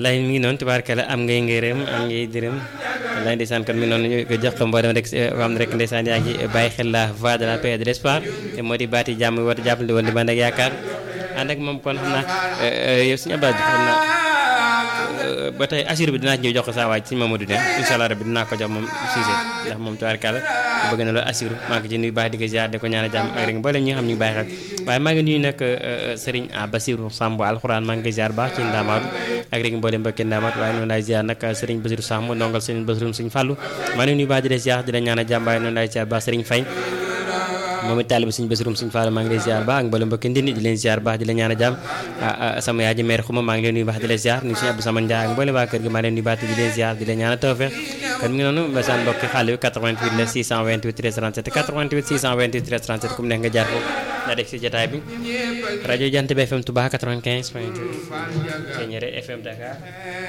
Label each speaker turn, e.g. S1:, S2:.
S1: wallaay mi ngi noonu tubaarkala am ngay ngërëm am ngay dërëm wallaay ndeysaan kon mi ngi noonu ñu ko jox ko mboolem rek xam ne rek ndeysaan yaa ngi bàyyi xel la voix de la paix et de l'espoir te moo di baati jàmm woote jàppale woon di man ak yaakaar ànd ak moom kon xam naa yow suñu abdou xam naa ba tey assure bi dinaa ci ñëw jox ko saa waaj suñu Mamadou ne incha allah rabbi dinaa ko jox moom Cissé ndax moom tubaarkala bëgg na loolu assure maa ngi ci nuyu baax di ko ziar di ko ñaan a jàmm ak rek mboolem ñi nga xam ñu ngi bàyyi xel waaye maa ngi nuyu nag Serigne Bassirou Samb alxuraan maa ngi koy ziar baax ci ndaamaatu ak rek mboolem mbokki ndaamaatu waaye noonu laay ziar nag Serigne Bassirou Samb ndongal Serigne Bassirou Serigne Fallou maa ngi nuyu baax di la ziar di la ñaan a jàmm waaye noonu laay ziar baax Serigne Faye moom it taaliba suñu basirum suñu faala maa ngi lay ziar baax ak mboolem mbokki ndindi di leen ziar baax di la ñaan a jàmm sama yaay ji meer xuma maa ngi leen nuyu baax di la ziar nuyu suñu Abdou Sama Ndiaye ak mboolem waa kër gi maa leen nuyu baax di leen ziar di la ñaan a tawfeex kon mi ngi noonu mbasaan mbokki xale bi 88 la 628 13 37 88 628 13 37 ku mu neex nga jaar foofu daa def si jotaay bi rajo Jant bi FM Touba 95 point 2 Thiéniere FM Dakar